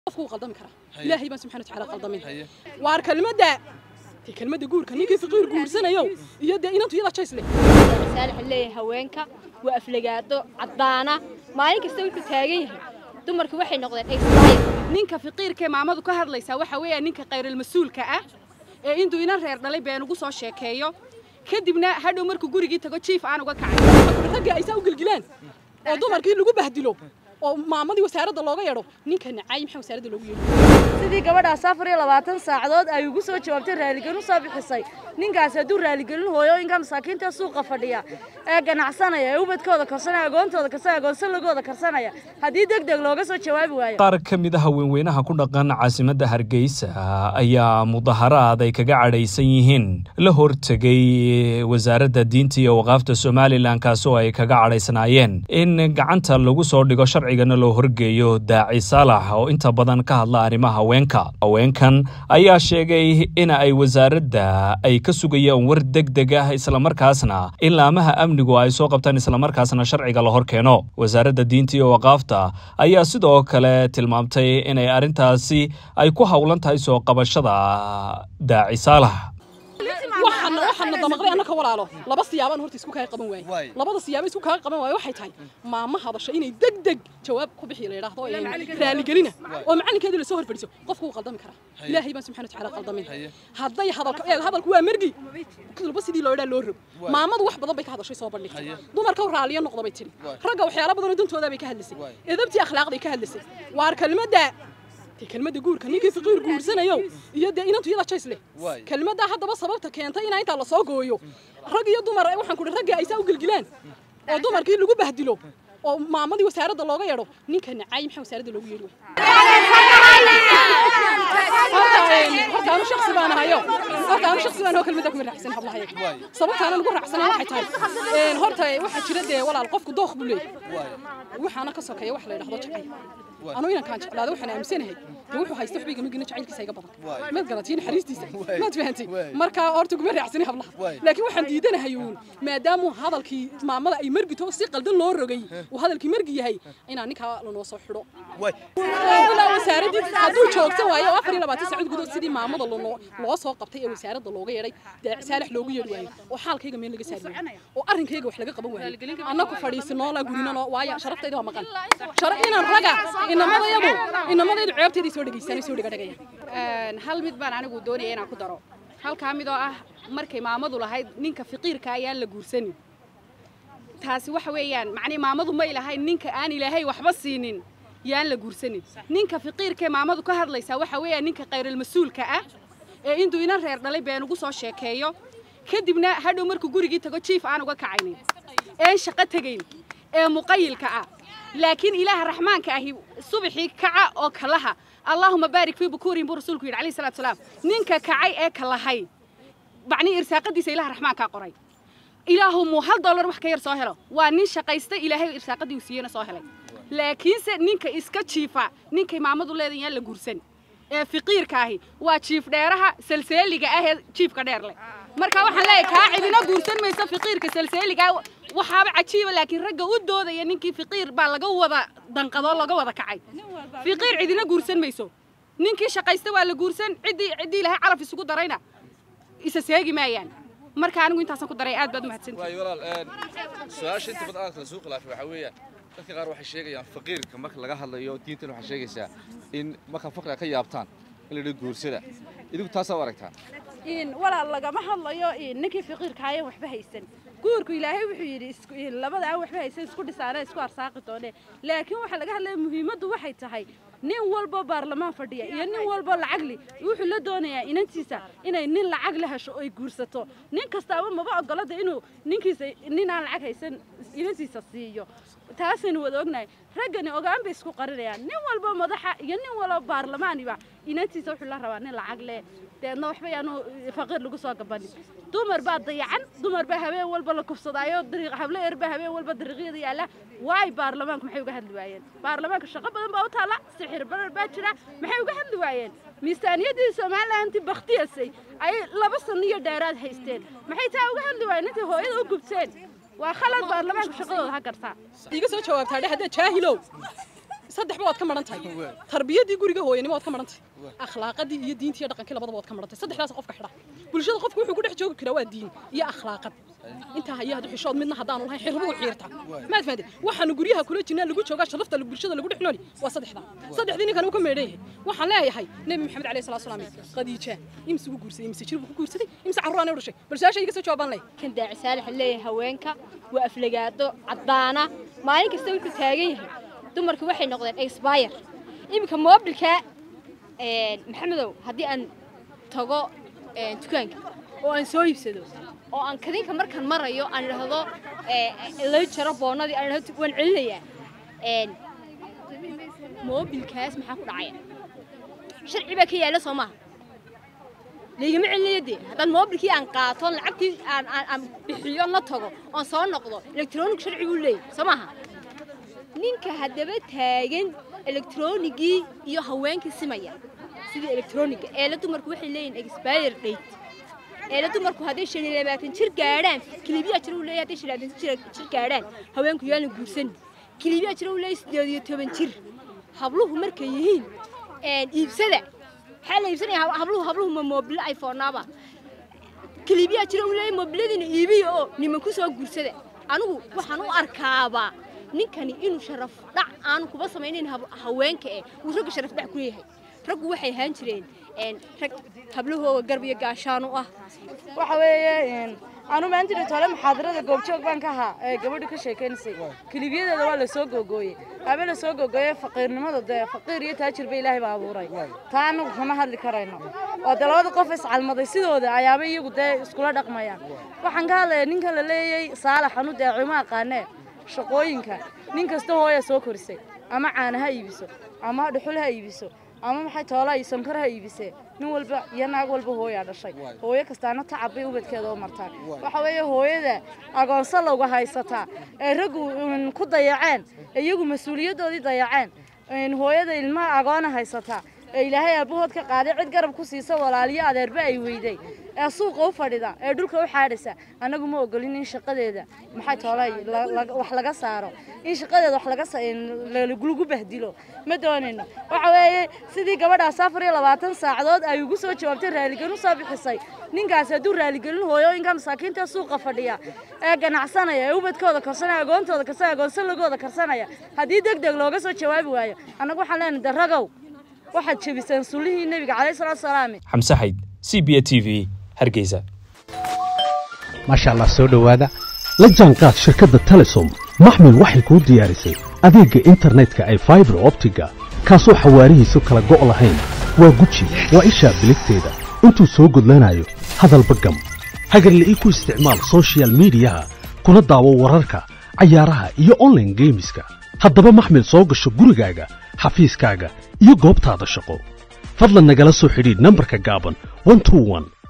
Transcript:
qofku wuu qaldami karaa ilaahay baan subxana watacaala qaldamin waar kelmadda dee kelmadda guurka ninkii faqiir guursanayo iyo dee inantu iyada jays leh saalix leeyahay haweenka waa aflagaado caddaana maalin kasta wuxuu taagan yahay dumarku waxay noqdeen expire ninka faqiirkee maamadu ka hadlaysaa waxa weeya ninka khayral-mas-uulka ah ee intuu inan reer dhalay been ugu soo sheekeeyo kadibna hadhow markuu gurigii tago jiif aan uga kacay ragga aysaa u gelgilaan oo dumarkii lagu bahdilo oo maamadii wasaaradda looga yeedho ninka nacaay maxaa wasaaradda loogu yeedho sidii gabadhaas afar iyo labaatan saacadood ay ugu soo jawaabtay raaligelin u soo bixisay ninkaasi hadduu raaligelin hooyooyinka masaakiinta suuqa fadhiya ee ganacsanaya ee ubadkooda karsanaya agoontooda karsanaya agoonsalagooda karsanaya haddii deg deg looga soo jawaabi waayo qaar ka mid a haweenweynaha ku dhaqan caasimadda hargeysa ayaa mudaharaad ay kaga cadhaysan yihiin la hortegay wasaaradda diinta iyo waqaafta somalilan kaasi oo ay kaga cadhaysnaayeen in gacanta lagu soo dhigo sharcigana loo horgeeyo daaci saalax oo inta badan ka hadla arrimaha haweenka haweenkan ayaa sheegay in ay wasaaradda ay ka sugayaan war deg deg ah islamarkaasna in laamaha amnigu ay soo qabtaan islamarkaasna sharciga la hor keeno wasaaradda diinta iyo waqaafta ayaa sidoo kale tilmaamtay inay arrintaasi ay ku howlan tahay soo qabashada daaci saalax waxaana waxaana damaqday annaka walaalo laba siyaabaan horta isku kaga qaban waaye labada siyaabo isku kaga qaban waaye waxay tahay maama hadasha inay deg deg jawaab ku bixi la yidhaahdo raaligelina oo macalinkeedii lasoo hor fadhiiso qofku wuu qaldami karaa ilaahay baan subxana watacaala qaldamin hadday hadalka eeg hadalku waa mergi kulba sidii loo yidhaa loo rog maamadu wax badan bay ka hadashay soo bandhigtay dumarka raaliyo noqda bay tidhi ragga waxyaala badanoo dantooda bay ka hadlasay edabtii akhlaaqday ka hadlasay waar kelmadda kelmadda guurka ninkii faqiir guursanayo iyo dee inantu iyada jays leh kelmadda haddaba sababta keentay inaa intaa lasoo gooyo rag iyo dumar waxaan ku ragga aysaa u gelgilaan oo dumarkii lagu bahdilo oo maamadii wasaaradda looga yeedho ninka nacaay maxaa wasaaradda loogu yeedhi horta anu shaksi baan ahayo horta anu shaksi baan aho kelmadda kuma raacsan hablahayaga sababta aanan ugu raacsanan waxay tahay horta waxaa jira dee walaal qofku dooq buu leeyahay waxaana ka sokeeya wax la yidhahdo jacayl anu inankaan jeclaada waxaan aaminsanahay dee wuxuu haysta waxba igama gina jacaylkiisa iga badan maad garatiin naxariistiisa maad fahantay marka horta kuma raacsanay hablaha laakiin waxaan diidanahay uun maadaamuu hadalkii maamada ay mergito si qaldan loo rogay uu hadalkii mergi yahay inaan ninkaa lanoo soo xidho ilaa wasaaradii hadduu joogsan waayo oo afar iyo labaatan saacadood gudood sidii maamada lanoo loo soo qabtay ee wasaaradda looga yeedhay daaci saalax loogu yeedhi waayo oo xaalkayga meel laga saari waayo oo arrinkayga wax laga qaban waayo annaku fadhiisinoola gurinanoo waayo sharaftayda waa maqan inaan raga inamadayadu inamadaydu ceebteedii soo dhegaysanay soo dhigadhagaya hal mid baan anigu doonaya inaan ku daro halkaa mid oo ah markay maamadu lahayd ninka faqiirka ayaan la guursanin taasi waxa weeyaan macnii maamadu may lahayn ninka aan ilaahay waxba siinin yaan la guursanin ninka faqiirkee maamadu ka hadlaysaa waxa weeyaan ninka khayral-mas-uulka ah ee intuu inan reer dhalay been ugu soo sheekeeyo kadibna hadhow markuu gurigii tago jiif aan uga kacaynin een shaqo tegayn ee muqayilka ah laakiin ilaaha raxmaanka ahi subaxii kaca oo kalaha allaahuma baarik fii bukuurin buu rasuulku yidhi alayhi salaatu salaam ninka kacay ee kalahay macnii irsaaqadiisa ilaha raxmaankaa qoray ilaahu muu hal dollar wax ka yar soo helo waa nin shaqaysta ilaahay irsaaqadii uu siiyena soo helay laakiinse ninka iska jiifa ninkay maamadu leedahay yaan la guursan ee fiqiirka ahi waa jiif dheeraha salseeliga ah ee jiifka dheer leh marka waxaan leeyahay kaa cidina guursan mayso fiqiirka salseeliga waxaaba cajiiba laakiin ragga u doodaya ninkii fiqiir baa laga wada danqadoo laga wada kacay fiqiir cidina guursan mayso ninkii shaqaysta waa la guursan ciddii ciddii ilaahay calaf isugu darayna isa seegi maayaan marka anigu intaasaan ku daray aad baad umahadsantihi su-aasha inta badan aadka lasuu khilaafay waxaa weeyaan dadka qaar waxay sheegayaan faqiirka marka laga hadlayo diintan waxay sheegaysaa in marka faqriga ka yaabtaan in la yidhi guursada idinku taasaa u aragtaan walaal lagama hadlayo ninkii faqiirkaayan waxba haysan guurku ilaahay wuxuu yidhi labada aan waxba haysan isku dhisaana isku arsaaqi doone laakiin waxaa laga hadlaya muhiimaddu waxay tahay nin walbo baarlamaan fadhiya iyo nin walbo lacagli wuxuu la doonayaa inantiisa inay nin lacag la hesho oy guursato nin kastaaba maba ogolada inuu ninkiisa nin aan lacag haysan inantiisa siiyo taasaynu wada ognahay raggani ogaan bay isku qarinayaan nin walbo madaxa iyo nin walbo baarlamaaniba inantiisa wuxuu la rabaa nin lacag leh deedna waxba yaanu faqiir lagu soo gabanin dumar baa dayacan dumar baa habeen walba la kufsadaayo dariiq hablo yar baa habeen walba dariiqyada yaalla waay baarlamaanku maxay uga hadli waayeen baarlamaanka shaqo badan baa u taalla sixir barar baa jira maxay uga hadli waayeen miisaaniyaddii somalilanti baktiyasay ayay laba sano iyo dheeraad haysteen maxay taa uga hadli waayeen intay hooyada u gubteen waa khalad baarlamaanku shaqadooda ha gartaa iga soo jawaabtaa dhe hadda jaahilow saddexba waad ka maran tahay tarbiyadii guriga hooyanimo waad ka maran tahay akhlaaqadii iyo diintii iyo dhaqankii labadaba waad ka maran tahay saddexdaas qofka xidha bulshada qofka wuxuu ku dhex joogi karaa waa diin iyo akhlaaqad intaa haya hadu xishood midna haddaanu lahayn xirbuhu xiirta maad fahanteen waxaanu guryaha kula jirnaa lagu joogaa sharafta bulshada lagu dhex nooli waa saddexdaa saddexdii ninkan uu ka meedhan yahay waxaan leeyahay nebi maxamed calayhi salaatu salaam khadiija imse ugu guursaday imse jir buu ku guursaday imse carruuraan u dhashay bal su-aasha iga soo jawaabaan leh kan daaci saalax leeyahay haweenka waa aflagaado caddaana maalin kasta wuxuu taagan yahay dumarku waxay noqdeen expire iminka moobilka maxamedow haddii aan tago dukaanka oo aan soo iibsado oo aan kadinka markaan marayo aan idhaahdo la jaro boonadii aan idhahdo waan celinayaa moobilkaas maxaa ku dhacaya sharci baa ka yaala soo maaha laygama celinayo dee haddaan moobilkii aan qaato lacagtii aan aan aan bixiyo la tago oon soo noqdo electronic sharci buu leeyahay soo maaha ninka haddaba taagan electronigii iyo haweenkii simaya sidii electroniga eela dumarku waxay leeyihin expire date eela dumarku hadday shan iyo labaatan jir gaadhaan kilibiyaa jira uu leeyahay hadday shan iyo labaatan jir jir gaadhaan haweenku yaana guursanin kilibiyaa jira uu leeyahay siddeed iyo toban jir habluhu markay yihiin iibsada maxaa la iibsanaya habluhu habluhu ma moobilo iphone-aba kilibiyaa jira uu leeyahay moobiladiina iibiya oo niman ku soo guursada anigu waxaan u arkaabaa ninkani inuu sharaf dhac aanu kuba samaynayn haweenka eh uu ragga sharaf dhac ku leeyahay raggu waxay ahaan jireen rag hablahooga garb iyo gaashaan u ah waxa weeye anu maanta dhitoole muxaadarada goobjoog baan ka ahaa ee gabadhu ka sheekaynaysay kilibiyadeeda waa lasoo googooyey abe lasoo googooye faqiirnimada dee faqiir iyo taajir ba ilaahay baa abuuray taa anagu kama hadli karayno oo dee labada qof iscalmaday sidooda ayaaba iyagu dee iskula dhaqmayaan waxaan ka hadlaya ninkan la leeyay saalax anu dee cuma aqaanee shaqooyinka nin kasta hooya soo korisay ama caana ha iibiso ama dhuxul ha iibiso ama maxay toolaa iyo sonkor ha iibisee nin walba iyo naag walba hooyaa dhashay hooyo kastaana tacab bay ubadkeeda u martaan waxa weeye hooyada agoonso looga haysataa ee raggu ku dayaceen iyagu mas-uuliyaddoodii dayaceen hooyada ilmaha agoona haysataa ee ilaahay aabahood ka qaaday cid garab ku siisa walaaliyo adeerba ay weyday ee suuqa u fadhida ee dhulka u xaadhaysa annagu ma ogolin in shaqadeeda maxay toolay wax laga saaro in shaqadeeda wax laga lagu bahdilo ma doonayno waxa weeye sidii gabadhaas afar iyo labaatan saacadood ay ugu soo jawaabtay raaligelin usoo bixisay ninkaas hadduu raaligelin hooyooyinka masaakiinta suuqa fadhiya ee ganacsanaya ee ubadkooda karsanaya agoontooda karsanaya agoonsalagooda karsanaya haddii deg deg looga soo jawaabi waayo annagu waxaan leenahay daragow waxaad jebiseen sullihii nebiga calayhi salaatu salaam xamse xayd c b a t v hargeysa maasha allah soo dhowaada la jaanqaad shirkadda telesom maxmil waxay kuu diyaarisay adeegga internetka ay faibar optiga kaasoo xawaarihiisu kala go' lahayn waa guji waa ishaa biligteeda intuu soo gudlanayo hadalba gam hagarle ii ku isticmaal sochial midiyaha kuna daawo wararka cayaaraha iyo onlaine geemiska haddaba maxmil soo gasho gurigaaga xafiiskaaga iyo goobtaada shaqo fadlan nagala soo xidhiidh nambarka gaaban